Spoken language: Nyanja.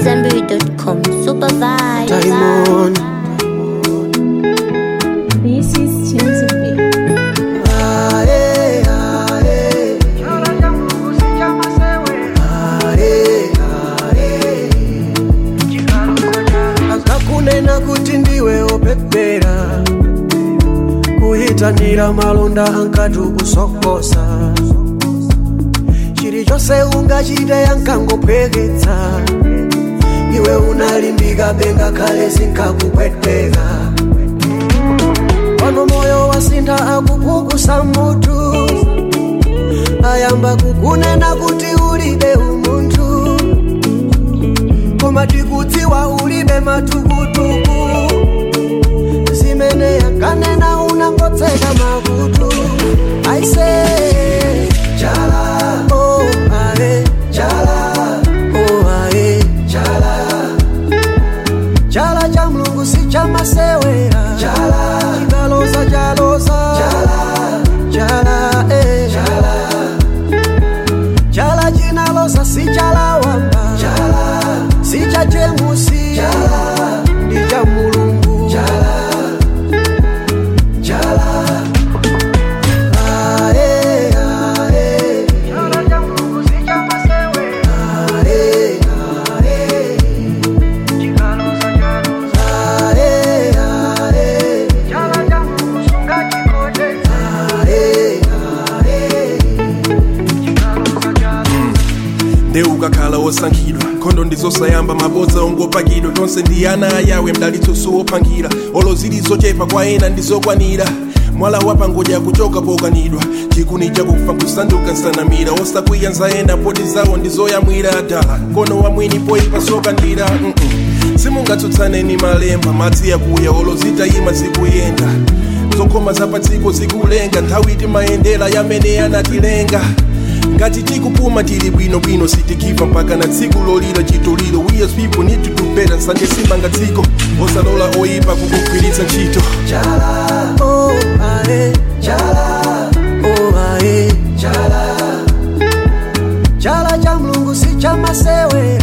Zenberry.com. Super vibe. Diamond. This is Chelsea B. Ae, ae. Ae, ae. akakunena kuti ndiwe opepera kuyitanira malonda ankatu kusokosa chilichonse ungachite yankangopweketsa iwe unalimbika benga kale zinkakupweteka pano moyo wasintha akupukusa mutu ayamba kukunena kuti ulibe umunthu koma tikudziwa ulibe matukutuku zimene yankanena unangotseka makutu aise chala oh, ae, chala oh, ae, chala chala cha mlungu si cha masewera chala chikaloza chaloza chala chala eh. chala chala chinaloza si chala wamba chala si cha jemusi chala ndi cha mulungu chala chala ae ae ae ae ae ae ae ae ndeukakhala wosankhidwa nkhondo ndizosayamba mabodza ongopakidwa tonse ndi ana ayawe mdalitso wopangira olo zili zochepa kwa ena ndizokwanira mwala wapangodya kuchoka pokanidwa chikuni chakufa kusanduka nsanamira osakwiya nzayenda poti zawo ndizoyamwira dala mkono wa mwini poyipa sokandira mm -mm. simungatsutsane ni malemba madzi yakuya olo zitayima zikuyenda zokhoma zapatsiko zikulenga nthawi timayendera yamene anatilenga ngati tikupuma tili bwinobwino sitikiva mpaka na tsiku lolira chitoliro we as people need to do better nsanje simanga dziko osalola oyipa kukugwiritsa ntchito Chala, oh ae, chala, oh ae, chala. Chala cha mlungu si cha masewera